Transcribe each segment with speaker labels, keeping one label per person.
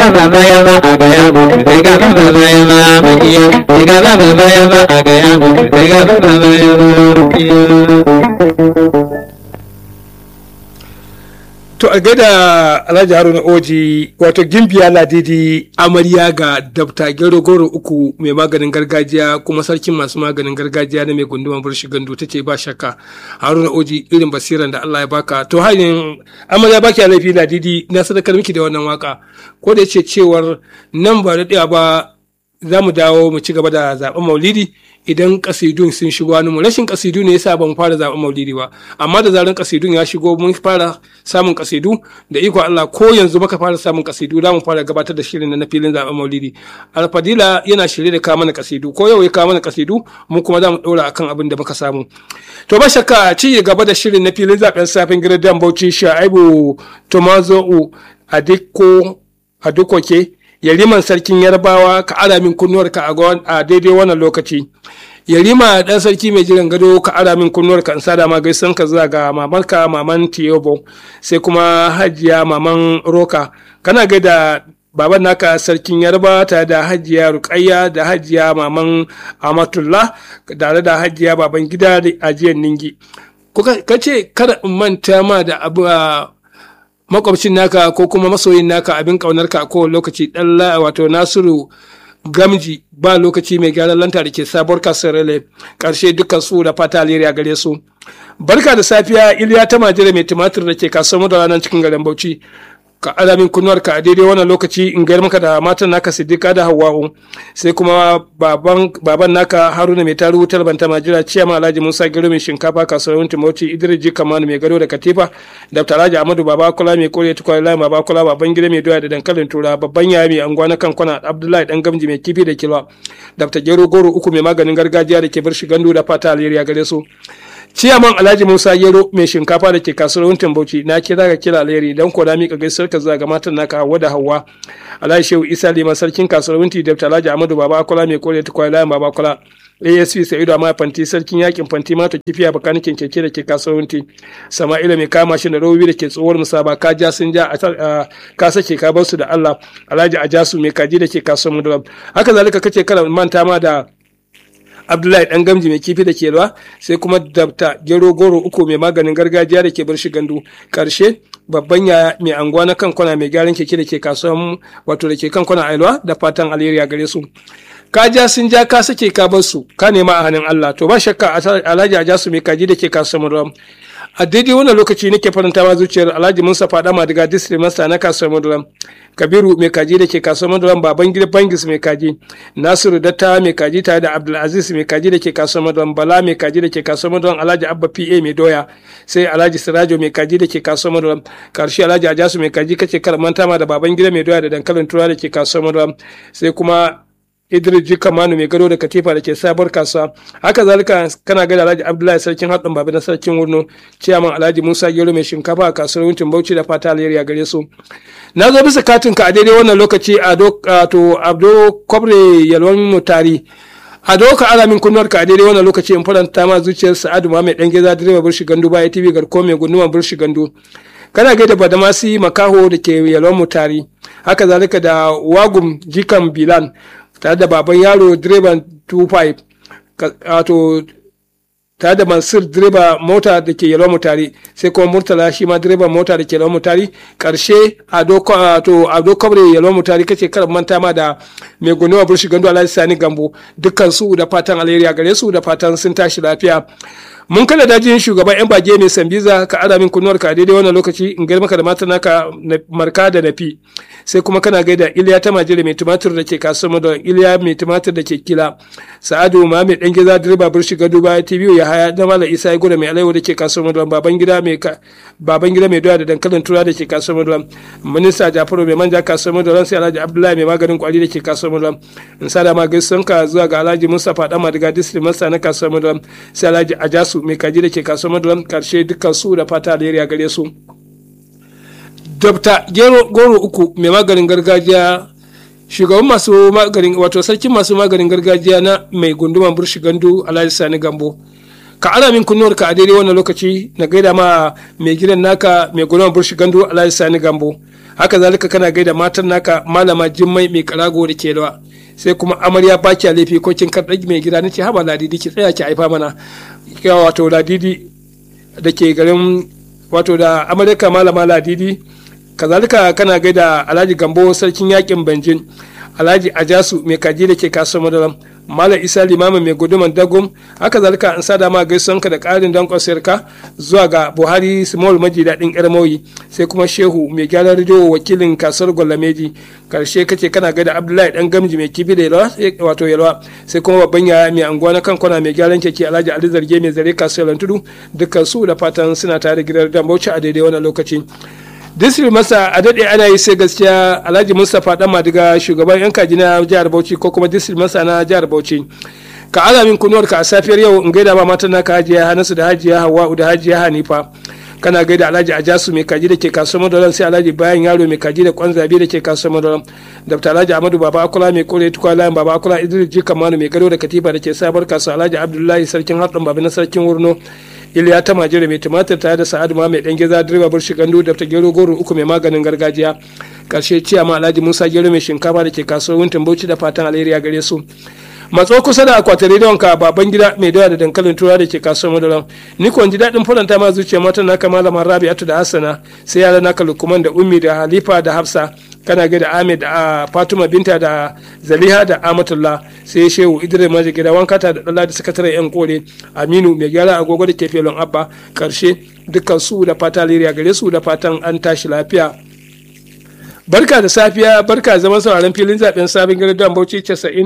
Speaker 1: baba ya ba a gaya mu sai ga baba ya ba mu iya sai ga baba ya ba a gaya mu sai ga baba ya ba mu iya
Speaker 2: To a gaida Alhaji Haruna Oji wato gimbiya ladidi amarya ga dabta gero goro uku mai maganin gargajiya kuma sarkin masu maganin gargajiya na mai gunduma burshi gandu ta ce ba shakka Haruna Oji irin basiran da Allah ya baka to hanyar amarya baki laifi ladidi na sadakar miki da wannan waka ko da yace cewar nan ba da ba za mu dawo mu ci gaba da zaben maulidi idan kasidun sun shigo wani mu rashin kasidu ne yasa ban fara zaben maulidi ba amma da zaran kasidun ya shigo mun fara samun kasidu da iko Allah ko yanzu baka fara samun kasidu za mu fara gabatar da shirin na filin zaben maulidi alfadila yana shirye da kawo mana kasidu ko yau ya kawo mana kasidu mu kuma za mu ɗora akan abin da muka samu to ba shakka ci gaba da shirin na filin zaben safin gidan bauchi shaibu tomazo adiko adukoke yariman sarkin yarbawa ka ara min kunnuwarka a daidai wannan lokaci yarima dan sarki mai jiran gado ka ara min kunnuwarka in sada ma gaisan ka zuwa ga mamanka maman tiyobo sai kuma hajiya maman roka kana gaida baban naka sarkin yarba tare da hajiya rukayya da hajiya maman amatullah tare da hajiya baban gida da ajiyar ningi ka ce kada in manta ma da abu makwabcin naka ko kuma masoyin naka abin kaunarka a kowane lokaci dan wato nasiru gamji ba lokaci mai gyaran lanta da ke sabuwar kasar rele karshe dukkan su da fata alheri a gare su barka da safiya iliya ta majira mai tumatir da ke kasuwar da ranar cikin garin bauchi ka alamin kunnuwar ka a daidai wannan lokaci in gayar maka da matan naka siddiqa da hawa'u sai kuma baban baban naka haruna mai taru wutar banta majira ciyama alhaji musa gero mai shinkafa kasuwar timoti idris ji kamanu mai gado da katifa dr alhaji amadu baba kula mai kore tukwai lai baba kula baban gida mai doya da dankalin tura babban yaya mai anguwa na kan kwana abdullahi dan gamji mai kifi da kilwa dr gero goro uku mai maganin gargajiya da ke bar gandu da fata alheri gare su ciyaman alhaji musa gero mai shinkafa da ke kasuwar wuntin bauchi na kira ga kira alheri don ko da mika gaisuwar ka zuwa ga matan naka hawa da hawa alhaji shehu isa liman sarkin kasuwar wunti da alhaji amadu baba akola mai kore ta kwai layan baba akola asp sa'idu amma fanti sarkin yakin fanti mata kifiya bakanikin keke da ke kasuwar wunti sama'ila mai kama shi da robobi da ke tsohuwar musaba ka ja sun ja ka sake ka bar su da allah alhaji ajasu mai kaji da ke kasuwar mudulam haka zalika kace kana manta ma da abdullahi dan gamji mai kifi da ke ruwa sai kuma dabta gero goro uku mai maganin gargajiya da ke bar shi gandu karshe babban yaya mai anguwa na kan kwana mai gyaran keke da ke kasuwan wato da ke kan kwana ailwa da fatan alheri gare su ka ja sun ja ka sake ka bar su ka nema a hannun Allah to ba shakka alhaji a jasu mai kaji da ke kasuwan ruwa a daidai wannan lokaci nake faranta ma zuciyar alhaji musa fada madiga district master na kasuwar maduram kabiru mai kaji da ke kasuwar maduram baban gida bangis mai kaji nasiru datta mai kaji tare da abdulaziz mai kaji da ke kasuwar maduram bala mai kaji da ke kasuwar maduram alhaji abba pa mai doya sai alhaji sirajo mai kaji da ke kasuwar maduram karshe alhaji ajasu mai kaji kace kar manta ma da baban gida mai doya da dankalin tura da ke kasuwar maduram sai kuma Idris Jika Manu mai gado da katifa da ke sabuwar kasuwa. Haka zalika kana gada Alhaji Abdullahi sarkin haɗin babu na sarkin Wurno, ciyaman Alhaji Musa Gero mai shinkafa a kasuwar Wuntin Bauchi da fata alheri a gare su. Na zo bisa katin ka a daidai wannan lokaci a to Abdo Kwabre Yalwan Mutari. A doka ala min kunnuwar ka a daidai wannan lokaci in faranta ma zuciyar Sa'adu ma mai ɗan geza direba burshi gandu baya TV garko mai gunduma burshi gandu. kana gaida badamasi makaho da ke yalwan mutari haka zalika da wagum jikan bilan tare da baban yaro direban 25 wato tare da mansur direba mota da ke yalwa mutari sai kuma murtala shi ma direban mota da ke yalwa mutari karshe a do kwabre yalwa mutari kace kar manta ma da mai gunewa burshi gando alhaji sani gambo dukkan su da fatan alheri a gare su da fatan sun tashi lafiya mun kada dajin shugaban yan bage mai sambiza ka ara min kunnuwar ka daidai wannan lokaci in gaida maka da mata naka marka da nafi sai kuma kana gaida iliya ta majira mai tumatir da ke kasuwar da iliya mai tumatir da ke kila sa'adu ma mai dan gida direba burshi gado baya tv ya haya da mala isa ya gudu mai alaiwa da ke kasuwar da baban gida mai baban gida mai doya da dankalin tura da ke kasuwar da minista jafaru mai manja kasuwar da sai alhaji abdullahi mai maganin kwari da ke kasuwar da in sada ma gaisun ka zuwa ga alhaji mustapha dama daga district masa na kasuwar da sai alhaji ajasu mai kaji da ke kasuwar maduran karshe dukkan su da fata alheri a gare su dabta goro uku mai maganin gargajiya shugaban masu maganin wato sarkin masu maganin gargajiya na mai gunduman burshi gandu alhaji sani gambo ka ana min kunnuwar ka a daidai wannan lokaci na gaida ma mai gidan naka mai gudunmar burshi gandu alhaji sani gambo haka zalika kana gaida matan naka malama jimmai mai karago da kelwa sai kuma amarya baki a laifi ko kin karɗa mai gida nace haba ladidi ki tsaya ki haifa mana wato ladidi da ke garin wato da amurka malama ladidi kazalika kana gaida alhaji gambo sarkin yakin banjin alhaji ajasu mai kaji da ke kasuwar madaram malam isa limamin mai guduman dagum haka zalika an sada ma gaisuwanka da karin don kwasirka zuwa ga buhari small maji daɗin yarmoyi sai kuma shehu mai gyaran rediyo wakilin kasuwar gwalameji karshe kace kana gaida abdullahi dan gamji mai kifi da yalwa wato yalwa sai kuma babban yaya mai anguwa na kankona mai gyaran keke alhaji ali zarge mai zare kasuwar tudu dukkan su da fatan suna tare gidan dan bauchi a daidai wannan lokaci disri masa a daɗe ana yi sai gaskiya alhaji mustapha dan madiga shugaban yan kaji na jihar bauchi ko kuma disri masa na jihar bauchi ka ala min kunuwar ka a safiyar yau in gaida ma matan naka hajiya hanasu da hajiya hawa'u da hajiya hanifa kana gaida alhaji ajasu mai kaji da ke kasuwar madaran sai alhaji bayan yaro mai kaji da kwan zabi da ke kasuwar madaran dr alhaji amadu baba akula mai kore tukwa layin baba akula idris jika manu mai gado da katifa da ke sabar kasuwa alhaji abdullahi sarkin haɗin babi na sarkin wurno iliya ta majira mai tumatir tare da sa'adu ma mai dan geza direba burshi gandu da ta gero goro uku mai maganin gargajiya karshe ciyama alhaji musa gero mai shinkafa da ke kasuwar wuntin bauchi da fatan alheri a gare su matso kusa da akwatin rediyon ka baban gida mai dawa da dankalin tura da ke kasuwar madaran ni kuwa ji daɗin faranta ma zuciya matan naka malama rabi'atu da hassana sai yara naka lukman da ummi da halifa da hafsa kana ga da ahmed a fatuma binta da zaliha da amatullah sai shehu idris maji gida wankata da dala da sakataren yan kore aminu mai gyara agogo da ke felon abba karshe dukkan su da fata liriya gare su da fatan an tashi lafiya barka da safiya barka zaman sauraron filin zaben sabon gari don bauchi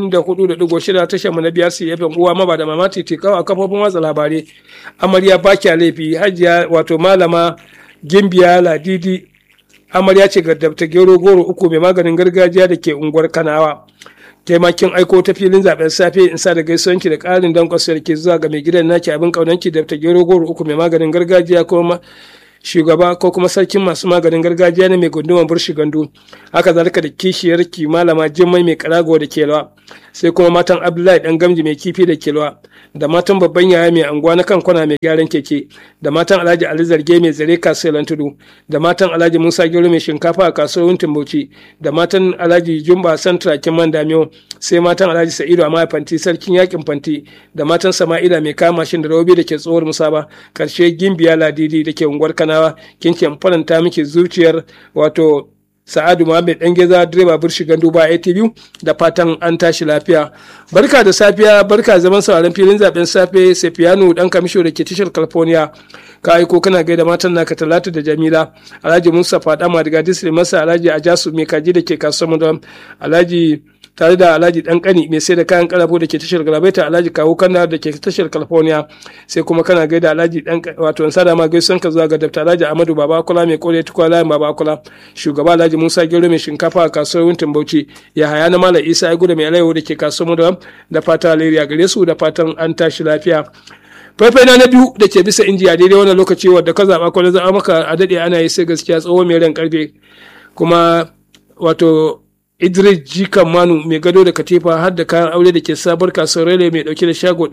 Speaker 2: 94.6 tashar mu na biyar su yafen uwa maba da mama titi kawo a kafofin watsa labarai amarya baki laifi hajiya wato malama gimbiya ladidi amarya ce ga dabta gero goro uku mai maganin gargajiya da ke unguwar kanawa taimakin aiko ta filin zaben safe in sa da gaisuwanki da ƙarin don kwasar ke zuwa ga mai gidan naki abin kaunanki dabta gero goro uku mai maganin gargajiya kuma shugaba ko kuma sarkin masu maganin gargajiya ne mai gundumar burshi gandu haka zalika da kishiyar ki malama jimmai mai karago da kelwa sai kuma matan abdullahi dan gamji mai kifi da kelwa da matan babban yaya mai anguwa na kankuna mai gyaran keke da matan alhaji ali zarge mai zare kasuwar tudu da matan alhaji musa gero mai shinkafa a kasuwar wuntin bauchi da matan alhaji jumba santra man damiyo sai matan alhaji sa'idu a fanti sarkin yakin fanti da matan sama'ila mai kama mashin da rawobi da ke tsohuwar musaba karshe gimbiya ladidi da ke unguwar kanawa kin ce faranta miki zuciyar wato sa'adu muhammed dan geza direba burshi gandu ba atv da fatan an tashi lafiya barka da safiya barka zaman sauraron filin zaben safe sefiyanu dan kamisho da ke tashar california ka aiko kana gaida matan naka talatu da jamila alhaji mustapha dama daga disri masa alhaji ajasu mai kaji da ke kasuwar madam alhaji tare da alhaji dan kani mai sai da kayan karafo da ke tashar galabaita alhaji kawo kanda da ke tashar california sai kuma kana gaida alhaji dan wato sada ma gaisan ka zuwa ga dafta alhaji amadu baba kula mai kore tukwa layin baba kula shugaba alhaji musa gero mai shinkafa a kasuwar wuntin bauchi ya haya na malam isa ya gudu mai alaiwo da ke kasuwar mu da fata alheri gare su da fatan an tashi lafiya faifai na biyu da ke bisa injiya daidai wannan lokaci wadda ka zaɓa kwanan zaɓa maka a daɗe ana yi sai gaskiya tsoho mai ran karfe kuma wato idris jikan manu mai gado da katifa har da kayan aure da ke sabar kasuwar rele mai dauke da shago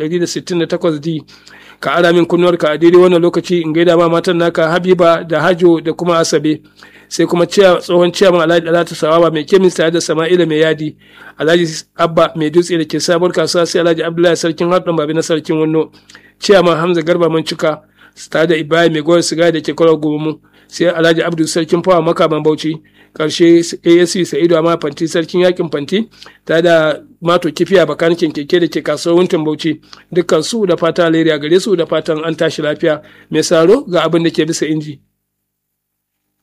Speaker 2: 168d ka ara min kunnuwar ka a daidai wannan lokaci in gaida ma matan naka habiba da hajo da kuma asabe sai kuma tsohon ciyaman alhaji alata sawaba mai kemis tare da sama'ila mai yadi alhaji abba mai dutse da ke sabar kasuwa sai alhaji abdullahi sarkin haɗin babi na sarkin wanno ciyaman hamza garba mancika tare da ibrahim mai goyar sigari da ke kwarar gomu sai alhaji abdu sarkin fawa makaman bauchi karshe asc sa'idu amma fanti sarkin yakin fanti ta da mato kifiya bakanikin keke da ke kasuwar wuntin bauchi dukkan su da fata alheri a gare su da fatan an tashi lafiya mai saro ga abin da ke bisa inji